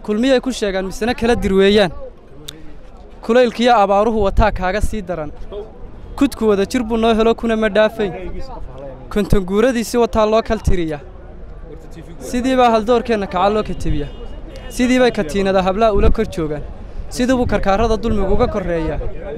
kulmiyay ku sheegaan misena kala dirweeyaan kulaylkiyo abaaruhu wataa kaaga sii daran kudku wada jir buu noo helo kuna ma dhaafayn kontonguuradiisi wataa loo kal tiriya sidii baa haldoorkeenna kaca loo katibiya sidii bay katiinada hablaha ula kor joogaan sidii buu karkaarada dulmigu uga korreeyaa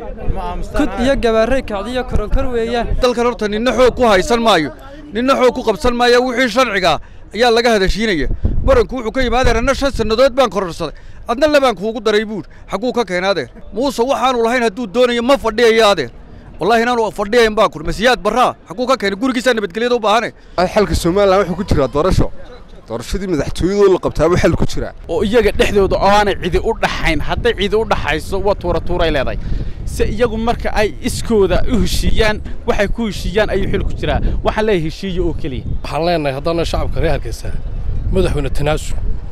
kud iyo gabaarray kacdiyo koronkor weeyaan dalkan horta ninna xoog ku haysan maayo ninna xoog ku qabsan maayo wixii sharcigaa ayaa laga hadashiinaya baranku wuxuu ka yimid adeer anna shan sannadood baan kororsaday adna labaan kuugu daray buur xagguu ka keenay adeer muuse waxaanu lahayn hadduu doonayo ma fadhiyayo adeer wallaahi inaanu fadhiyayn baan kur masiyaad barraa xagguu ka keenay gurigiisaa nabadgelyada u baahane xalka somalilan wuxuu ku jiraa doorasho doorashadii madaxtooyadoo la qabtaaba xal ku jiraa oo iyaga dhexdooda oo aanay cidi u dhaxayn hadday cidi u dhaxayso waa tuura tuuray leedahay se iyagu marka ay iskooda u heshiiyaan waxay ku heshiiyaan ayuu xil ku jiraa waxaan leeyahay heshiiyo oo keliya waxaan leenahay haddana shacabka reer hargeysa madaxweyne tanaasul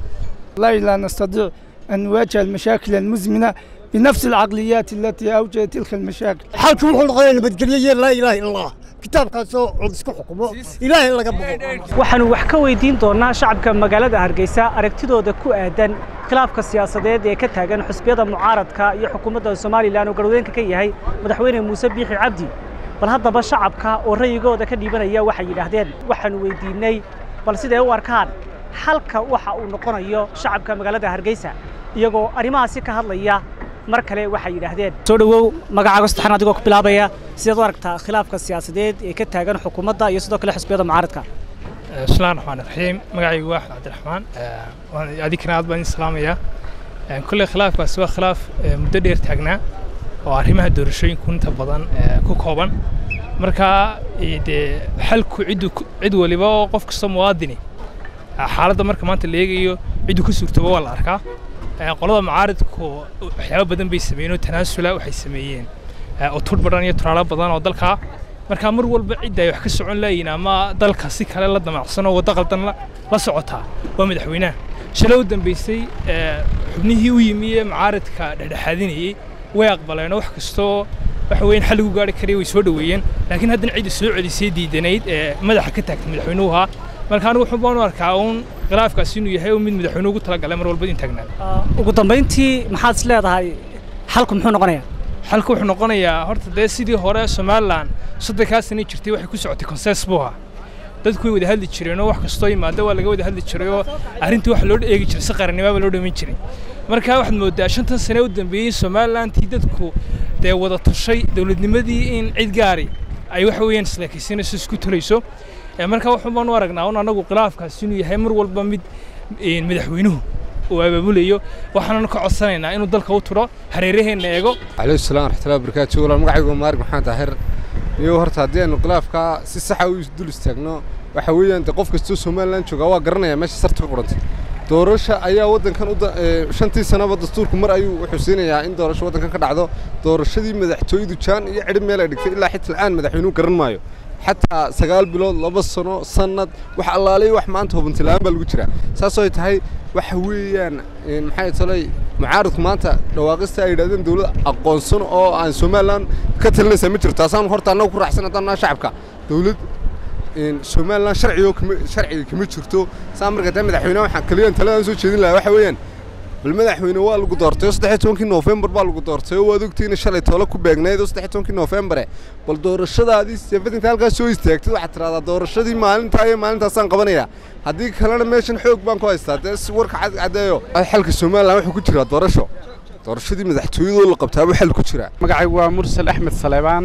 والله لا نستطيع أن نواجه المشاكل المزمنة بنفس العقليات التي أوجدت تلك المشاكل xalku wuxuu noqonaya nabadgelyo laa ilaaha illa allah kitaabkaasoo cod isku xukumo ilaahay laga boqo waxaanu wax ka weydiin doonnaa shacabka magaalada hargeysa aragtidooda ku aadan khilaafka siyaasadeed ee ka taagan xusbiyada mucaaradka iyo xukuumadda somalilan oo garwadeenka ka yahay madaxweyne muuse biixi cabdi bal haddaba shacabka oo ra'yigooda ka dhiibanaya waxay yidhaahdeen waxaanu weydiinnay bal siday u arkaan xalka waxa uu noqonayo shacabka magaalada hargeysa iyagoo arrimahaasi ka hadlaya mar kale waxay yidhaahdeen soo dhowow magacaaga saddexan adigoo ku bilaabaya sidaad u aragtaa khilaafka siyaasadeed ee ka taagan xukuumadda iyo sidoo kale xisbiyada mucaaradka bismillahi raxmaan raxiim magacaygu waa axmed cabdiraxmaan adinkana aad baan idin salaamayaa kolley khilaafkaasi waa khilaaf muddo dheer taagnaa oo arrimaha doorashooyinku inta badan ku kooban marka dee xalku ciddu cid waliba oo qof kasta muwaadini xaaladda marka maanta la eegayo ciddu ka suurtaba waa la arkaa qolada mucaaridku waxyaabo badan bay sameeyeen oo tanaasula waxay sameeyeen oo tur badan iyo turaalo badan oo dalka marka mar walba cidda ay wax ka socon laayiin ama dalka si kale la damacsan oo waddo qaldan la socotaa waa madaxweynaha shalay u dambeysay xubnihii u yimi ee mucaaridka dhexdhexaadinayey way aqbaleen oo wax kastoo waxa weeyaan xal lagu gaari karaya way soo dhoweeyeen laakiin haddana cidda soo celisay diidanayd ee madaxa ka taagtay madaxweynuhu ahaa marka anigu wuxuu baan u arkaa uun khilaafkaas inuu yahay mid madaxweynuhu ugu talagalay mar walba in taagnaa ugu dambayntii maxaad is leedahay xalku muxuu noqonayaa xalku wuxuu noqonayaa horta dee sidii hore somalilan soddonkaa sano jirtay waxay ku socotay konsees buu ahaa dadku way wada hadli jireen oo wax kastoo yimaada waa laga wada hadli jiray oo arrintii wax loo eegi jiray si qarannimaaba loo dhamin jiray marka waxaad moodaa shantan sane u dambeeyey somalilantii dadku dee wada tashay dowladnimadii in cid gaari ay waxa weeyaan isleekaysanayso isku tulayso marka waxaan baan u aragnaa un anagu khilaafkaas inuu yahay mar walba mid madaxweynuhu uu abaabulayo waxaananu ka codsanaynaa inuu dalka u turo hareeraheenna eego calayhi salaam raxmatullahi wabarakaatu walaal magacaygu waa maarig maxamed daahir iyo horta haddii aynu khilaafkaa si saxa u dul istaagno waxa weeyaan de qof kastoo somalilan joogaa waa garanaya meesha sarta ka qurantay doorasha ayaa waddankan shantii sanaba dastuurku mar ayuu wuxuu siinayaa in doorasho waddankan ka dhacdo doorashadii madaxtooyadu jaan iyo cidhib meel ay dhigtay ilaa xita la'aan madaxweynuhu garan maayo xataa sagaal bilood laba sano sannad wax allaalay wax maanta hubantila'aan baa lagu jiraa saasoo ay tahay waxa weeyaan maxay talay mucaaradku maanta dhawaaqista ay yidhahdeen dawlad aqoonsan oo aan somalilan ka talinaysa ma jirto taasaan horta annagu ku raacsan haddaan naha shacabka dawlad somalilan sharcigo kama sharciga kama jirto saa marka taa madaxweyne waxaan kaliyan taladan soo jeedin lahaa waxa weeyaan bal madaxweyne waa lagu doortay oo saddex tobankii noofembar baa lagu doortay oo waad ogtiina shalay toole ku beegnayd oo saddex tobankii noofembare bal doorashadaadii seefatinka halkaas soo istaagtid waxaad tidhahdaa doorashadii maalintaa iyo maalintaasaan qabanayaa haddii kalena meeshan xoog baan ku haystaa dee si warka caddeeyo xalka somalilan wuxuu ku jiraa doorasho doorashadii madaxtooyadoo la qabtaaba xal ku jiraa magacaygu waa mursal axmed saleebaan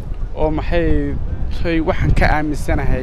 oo maxay tay waxaan ka aaminsanahay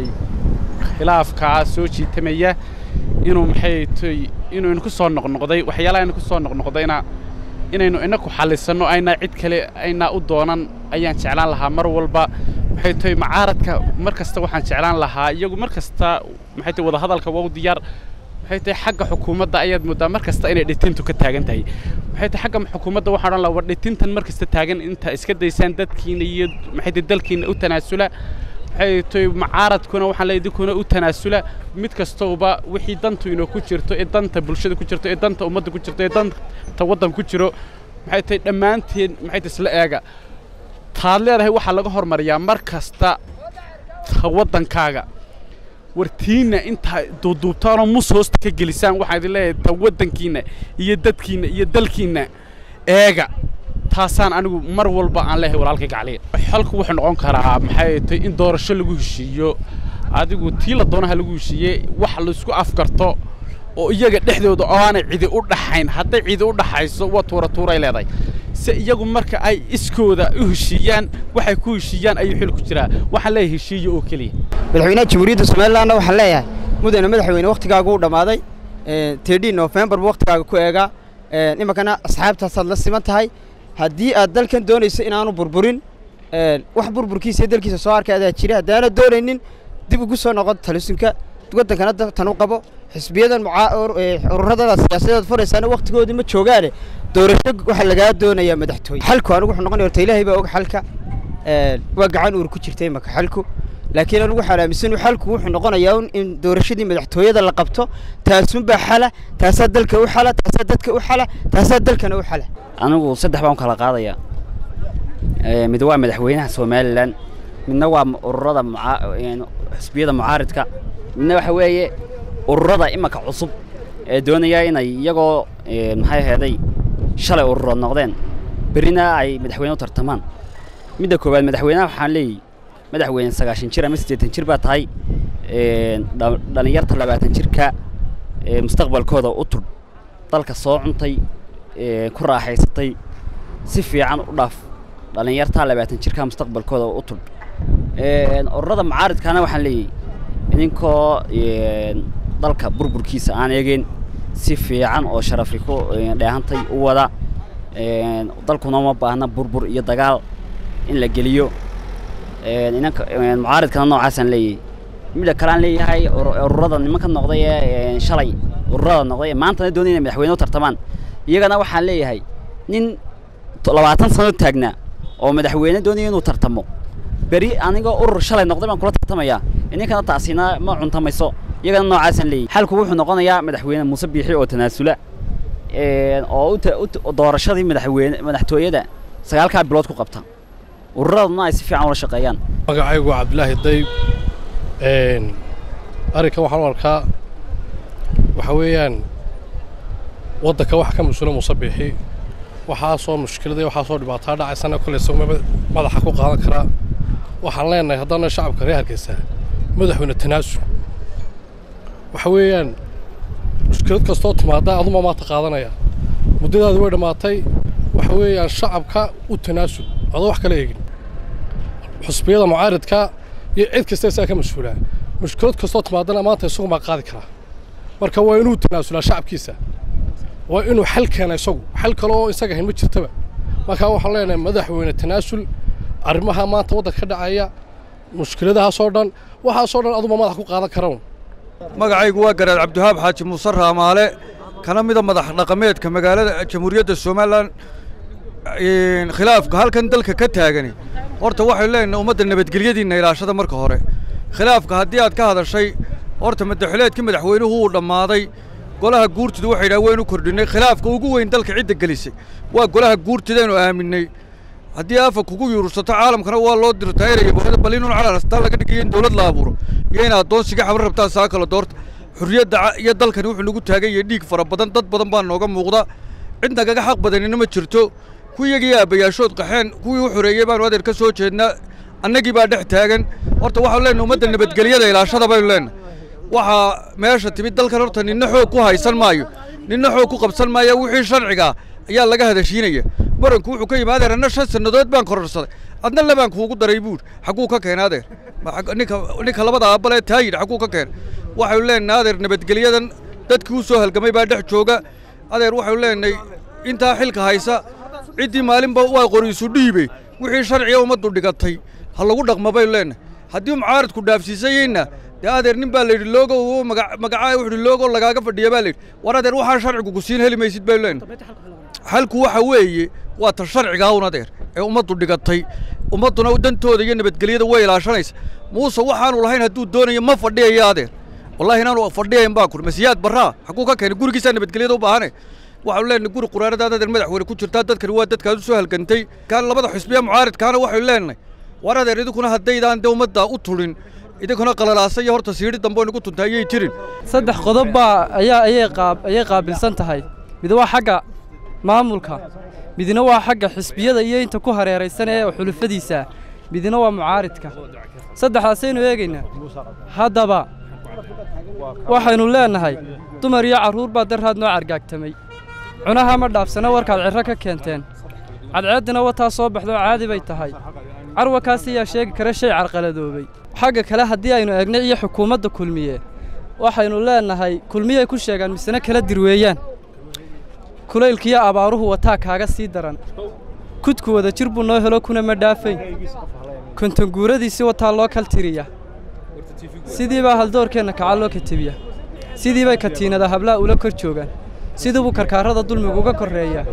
khilaafkaa soo jiitamaya inuu maxay tay inuu inku soo noqnoqday waxyaalaha inku soo noqnoqdayna inaynu inaku xallisanno aynaa cid kale aynaa u doonan ayaan jeclaan lahaa mar walba maxay tahay macaaradka mar kasta waxaan jeclaan lahaa iyagu mar kasta maxay tahay wadahadalka waa u diyaar maxay tahay xagga xukuumadda ayaad mooddaa mar kasta inay dhitintu ka taagan tahay maxay tahay xagga xukuumadda waxaan odhan lahaa war dhitintan mar kasta taagan inta iska daysaan dadkiina iyo maxay tahay dalkiina u tanaasula maxay tahay macaaradkuna waxaan leeyahay idinkuna u tanaasula mid kastooba wixii dantu inoo ku jirto ee danta bulshada ku jirto ee danta ummadda ku jirto ee danta waddan ku jiro maxay tahay dhammaanteen maxay tahay isla eega taad leedahay waxaa laga hormariyaa mar kasta ta waddankaaga wartiinna intaa duuduubtaanoo mus hoosta ka gelisaan waxaan idin leeyahay ta waddankiinna iyo dadkiinna iyo dalkiinna eega taasaan anigu mar walba aan leeyahay walaalkay gacliya xalku wuxuu noqon karaa maxay tahay in doorasho lagu heshiiyo adigu tii la doonaha lagu heshiiyey wax laisku afgarto oo iyaga dhexdooda oo aanay cidi u dhaxayn hadday cidi u dhaxayso waa tuura tuuray leedahay se iyagu marka ay iskooda u heshiiyaan waxay ku heshiiyaan ayuu xil ku jiraa waxaan leeyahay heshiiyo oo keliya madaxweynaha jamhuuriyadda somalilandna waxaan leeyahay mudane madaxweyne wakhtigaagu u dhammaaday tedhin nofembar buu wakhtigaaga ku eegaa iminkana asxaabtaasaad la siman tahay haddii aad dalkan doonayso inaanu burburin wax burburkiisa iyo dalkiisa soo arkay adaa jira haddaana doonaynin dib ugu soo noqon talisinka waddankana tan u qabo xisbiyadan ururada siyaasadeed furaysaana wakhtigoodii ma joogaane doorasho waxaa lagaa doonayaa madaxtooye xalku anigu wuxuu noqonaya horta ilaahay baa og xalka waa gacan uur ku jirta imaka xalku laakiin anigu waxaan aaminsan xalku wuxuu noqonayaa in doorashadii madaxtooyada la qabto taasunbaa xala taasaa dalka u xala taasaa dadka u xala taasaa dalkana u xala anigu saddex baan kala qaadayaa mid waa madaxweynaha somalilan midna waa ururada xisbiyada mucaaridka midna waxa weeye ururada imanka cusub ee doonaya inay iyagoo maxay aheeday shalay ururood noqdeen berrina ay madaxweyne u tartamaan midda koowaad madaxweynaha waxaan leeyahy madaxweyne sagaashan jir ama siddeetan jir baa tahay dhallinyarta labaatan jirka mustaqbalkooda u tudh dalka soo cuntay ku raaxaysatay si fiican u dhaaf dhallinyarta labaatan jirka mustaqbalkooda u tudh ururada mucaaridkaana waxaan leeyahy idinkoo dalka burburkiisa aan eegeen si fiican oo sharafi ku dheehantay u wada dalkuna uma baahna burbur iyo dagaal in la geliyo inanka mucaaridkana noocaasaan leeyahay midda kaleaan leeyahay ururada nimanka noqday ee shalay ururada noqday ee maantana doonaya inay madaxweyne u tartamaan iyagana waxaan leeyahay nin labaatan sano taagnaa oo madaxweyne doonaya inuu tartamo beri anigoo urur shalay noqday baan kula tartamayaa idinkana taasina ma cuntamayso iyagana noocaasaan leeyahy xalku wuxuu noqonayaa madaxweyne muuse biixi oo tanaasula oo doorashadii madaxweyne madaxtooyada sagaalkaa bilood ku qabta ururaduna ay si fiican ula shaqeeyaan magacaygu waa cabdilaahi dayb arrinkan waxaan u arkaa waxa weeyaan waddanka waxa ka mas-uula muuse biixi waxaasoo mushkilada waxaasoo dhibaataa dhacaysana kolley isaguma madaxa ku qaadan karaa waxaan leenahay haddana shacabka reer hargeysa madaxweyne tanaasul waxa weeyaan mushkilad kastoo timaada aduma maanta qaadanaya muddadaadi way dhammaatay waxa weeyaan shacabka u tanaasul adoo wax kala eegin xusbiyada mucaaridka iyo cid kasta isaga ka mas-uulaa mushkilad kastoo timaadana maanta isagumaa qaadi karaa marka waa inuu tanaasulaa shacabkiisa waa inuu xal keena isagu xal kale oo isaga hayn ma jirtaba markaa waxaan leenahay madaxweyne tanaasul arrimaha maanta waddanka ka dhacaya mushkiladahaasoo dhan waxaasoo dhan aduma madax ku qaadan karan magacaygu waa garaad cabdiwahaab xaaji muuse raamaale kana mida madax dhaqameedka magaalada jamhuuriyadda somalilan khilaafka halkan dalka ka taagani horta waxay leenahay ummadda nabadgelyadiinna ilaashada marka hore khilaafka haddii aad ka hadashay horta madaxuleedkii madaxweynuhu uu dhammaaday golaha guurtidu waxay yidhaha waynu kordhinnay khilaafka ugu weyn dalka cidda gelisay waa golaha guurtidaynu aaminay haddii afa kugu yuursato caalamkana waa loo dirtayraya bal inun calan astaan laga dhigayo in dowlad la abuuro iyo in addoonsiga xabar rabtaan saa kala doorta xurriyadda iyo dalkani wuxuu nagu taagan yahay dhiig fara badan dad badan baa nooga muuqda cid nagaga xaq badanina ma jirto kuwiyagii aabbayaashood qaxeen kuwii u xoreeyey baanu adeer ka soo jeednaa annagii baa dhex taagan horta waxaanu leenahay ummadda nabadgelyada ilaashada baynu leenahay waxaa meesha timid dalkan horta ninna xoog ku haysan maayo ninna xoog ku qabsan maayo wixii sharciga ayaa laga hadashiinaya baranku wuxuu ka yimid adeer anna shan sannadood baan kororsaday adna labaan kuugu daray buur xagguu ka keenay adeer ninka ninka labada aabalee taa yidhi xagguu ka keenay waxaynu leenahay adeer nabadgelyadan dadkii u soo halgamay baa dhex jooga adeer waxaynu leenahay intaa xilka haysa ciddii maalinba waa qoriisu dhiibey wixii sharciga ummaddu dhigatay ha lagu dhaqma baynu leenahay haddii mucaaridku dhaafsiisayeyna dee adeer nin baa la yidhi loogo magacaa wuxuu yidhi loogo lagaaga fadhiya baa la yidhi war adeer waxaan sharcigu ku siin heli maysid baynu leenahay xalku waxa weeye waa ta sharcigaa un adeer ee ummaddu dhigatay ummadduna dantooda iyo nabadgelyada way ilaashanaysa muuse waxaanu lahayn hadduu doonayo ma fadhiyayo adeer wallahi inaanu fadhiyayn baan kuri masiyaad barraa xagguu ka keenay gurigiisaa nabadgelyada u baahane waxaanu leenahay guri quraaradaad adeer madaxweyne ku jirtaa dadkani waa dadkaad u soo halgantay kaan labada xusbiya mucaaridkaana waxaynu leenahay war adeer idinkuna haddaydaan dee ummadda u tulin idinkuna qalalaasa iyo horta siidhi dambe oo nagu tuntay ayay jirin saddex qodob baa ayaa ayay qaab ayay qaabilsan tahay mid waa xagga maamulka midna waa xagga xisbiyada iyo inta ku hareeraysan ee xulufadiisa midna waa mucaaridka saddexdaasaynu eegaynaa haddaba waxaynu leennahay dumar iyo carruur baa daraad noo cargaagtamay cunaha ma dhaafsana warkaad cirro ka keenteen cadceeddina wataa soo baxdoo caadi bay tahay carwakaas ayaa sheegi kara shay carqaladoobay xagga kale haddii aynu eegna iyo xukuumadda kulmiye waxaynu leennahay kulmiyay ku sheegaan misena kala dirweeyaan kulaylkiyo abaaruhu wataa kaaga sii daran kudku wada jir buu noo helo kuna ma dhaafayn kontonguuradiisi wataa loo kaltiriya sidii baa haldoorkeenna kaca loo katibiya sidii bay katiinada hablaha ula kor joogaan sidii buu karkaarada dulmigu uga korreeyaa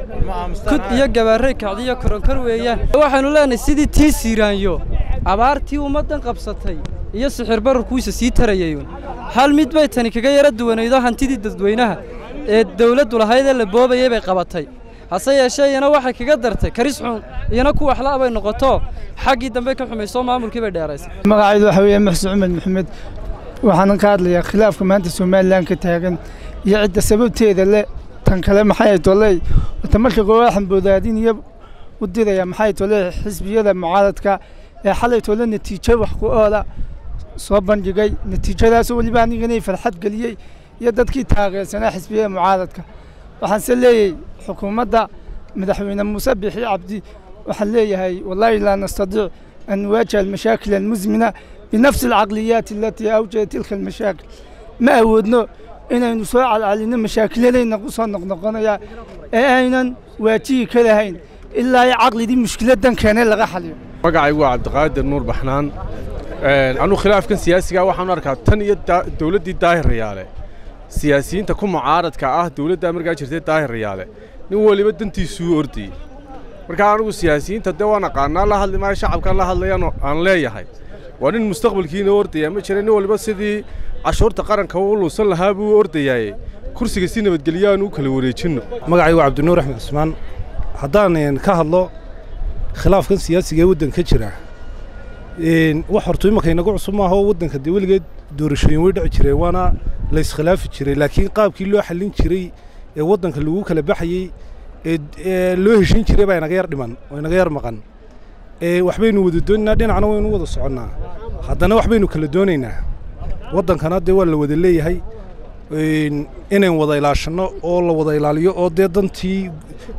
kud iyo gabaarray kacdiyo koronkor weeyaan waxaynu leenahay sidii tii siiraanyo abaartii ummaddan qabsatay iyo sixir bararkuisa sii tarayayun hal mid bay tani kaga yara duwanaydo hantidii dadweynaha ee dawladdu lahayd ee la boobayay bay qabatay hase yeeshee iyana waxay kaga dartay karis xun iyana ku waxla' bay noqoto xaggii dambe ka xumayso maamulkii bay dheeraysay magacaydu waxa weeye maxsud cumar maxamed waxaanan ka hadlayaa khilaafka maanta somalilan ka taagan iyo cidda sababteeda le tan kale maxay toley wata marka koowaad waxaan boodaadin iyo u diraya maxay tole xisbiyada mucaaradka ee xalay tole natiijo wax ku oola soo bandhigay natiijadaas weliba aniganay farxad geliyey iyo dadkii taageersanaa xisbiyada mucaaradka waxaanse leeyahay xukuumadda madaxweyne muuse bixi cabdi waxaan leeyahay wallaahi laa nastadiic an nuwaajiha almashaakil almuzmina binafsi alcaqliyaati alatii awjadat tilka almashaakil ma awoodno inaynu soo calcalinno mashaakiladayna ku soo noqnoqonaya ee aynan waajihi ka lahayn ilaa ay caqlidii mushkiladdan keenay laga xaliyo magacaygu waa cabdiqaadir nuur baxnaan anugu khilaafkan siyaasiga waxaan arkaa tan iyo dowladdii daahir rayaale siyaasiyiinta ku mucaaradka ah dowladdaa markaa jirtay daahir rayaale nin weliba dantiisuu ordayey markaa anugu siyaasiyiinta dee waan aqaanaa la hadli maayo shacabkaan la hadlayaan aan leeyahay waa nin mustaqbalkiina ordaya ma jira nin waliba sidii cashuurta qaranka u luusan lahaa buu ordayaaye kursiga si nabadgelyo aan u kala wareejinno magacaygu cabdinuur axmed cusmaan haddaan ka hadlo khilaafkan siyaasiga ee waddanka jira wax horto imanka inagu cusub maaha oo waddanka dee weligeed doorashooyin way dhici jireen waana la iskhilaafi jiray laakiin qaabkii loo xallin jiray ee waddanka lagu kala baxayey ee loo heshin jiray baa inaga yar dhiman oo inaga yar maqan waxbaynu wada doonaynaa dhinacna waynu wada soconnaa haddana waxbaynu kala doonaynaa waddankana dee waa la wada leeyahay inayn wada ilaashanno oo la wada ilaaliyo oo dee dantii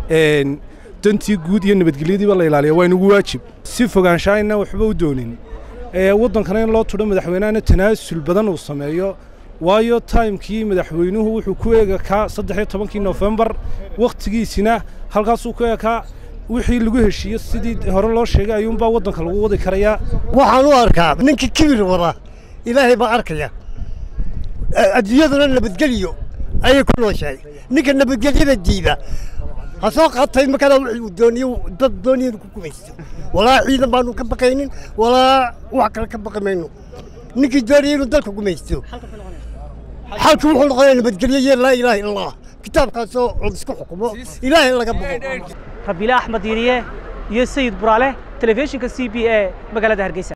dantii guud iyo nabadgelyadiiba la ilaaliya waa inugu waajib si fogaanshaayna waxba u doonin waddankana in loo tudho madaxweynehana tanaasul badan uu sameeyo waayo taymkii madaxweynuhu wuxuu ku eegakaa saddex iyo tobankii nofembar wakhtigiisina halkaasuu ku eekaa wixii lagu heshiiyo sidii hore loo sheegay ayuunbaa waddanka lagu wadi karayaa waxaan u arkaa ninkii kibir wada ilaahay baa arkaya adduunyaduna nabadgeliyo ayay ku nooshahay ninka nabadgelyada diida ha soo qaatay markada wuxuu dooniyo dad dooniyada ku gumaysto walaa ciidan baanu ka baqaynin walaa wax kale ka baqi mayno ninkii doonaya inuu dalka gumaysto xalku wuxuu noqonayaa nabadgelyo iyo laa ilaaha illa allah kitaabkaasoo cod isku xukumo ilaahay laga baqo rabiile axmed diiriye iyo sayid buraale telefishinka c b e magaalada hargeysa